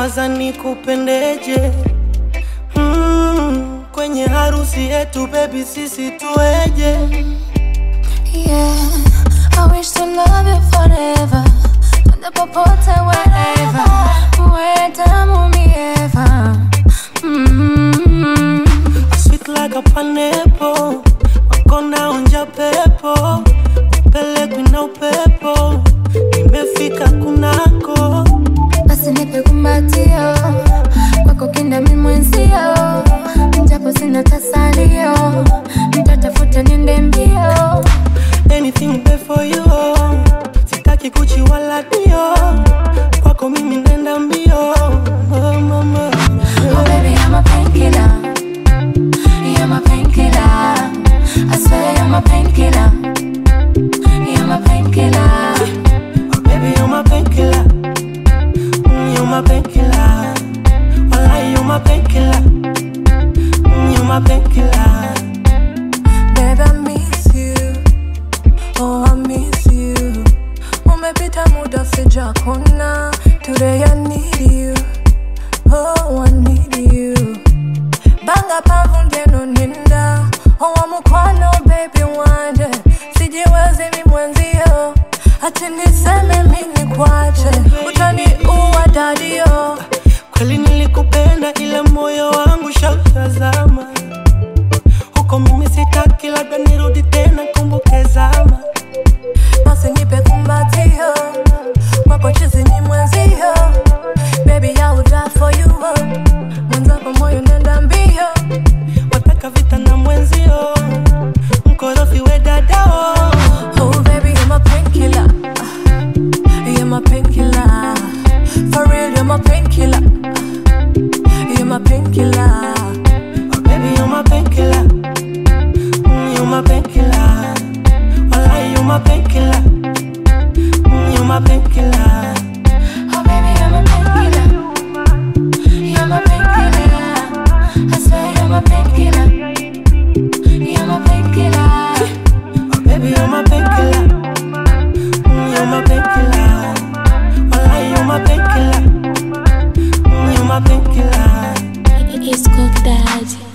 nawaza nikupendeje mm, kwenye harusi yetu bebi sisi tueje Yeah, I wish to love you forever. Twende popote wherever. Uwe damu mi Eva. Mm. sweet like a pineapple wakona onja pepo pelekwi na upepo nimefika kunako Basi nipe kumbatio kwako kinda mi mwenzio, japo sina tasalio, nitatafuta niende mbio. anything there for you sitaki kuchi wala dio kwako mimi nenda mbio oh, mama Oh baby, I'm a painkiller. You're my painkiller. I swear you're my painkiller. You're my painkiller. Oh, baby, you're my painkiller. Mm, you're my painkiller. Wallah, you're my painkiller. Mm, you're my painkiller. Babe, I miss you. Oh, I miss you. Umepita muda sijakona. Today I need you. Oh, I need you. Banga pavu ngeno ninda. Oh, mukwano baby wanje. Sijiwezi mi mwenzio. Ati niseme mi nikwache. Utaniua dadio. Kweli nilikupenda ila moyo wangu shautazama huko, mimi sitaki, labda nirudi tena, kumbuke zama. Basi nipe kumbatio kwako chizi ni mwenzio Baby I will die for you Mwenzako moyo nenda mbio Wataka vita na mwenzio, mkorofi we dadao. Oh baby you're my painkiller You're my painkiller For real you're my painkiller You're my painkiller Oh, baby, you're my painkiller. Mm, you're my painkiller. Wallah, you're my painkiller. Mm, you're my painkiller. Oh baby, you're my painkiller. You're my painkiller. I swear you're my painkiller. You're my painkiller. Oh, baby, you're my painkiller. Mm, you're my painkiller. Wallah, you're my painkiller. Mm, you're my painkiller. It's cooked daddy.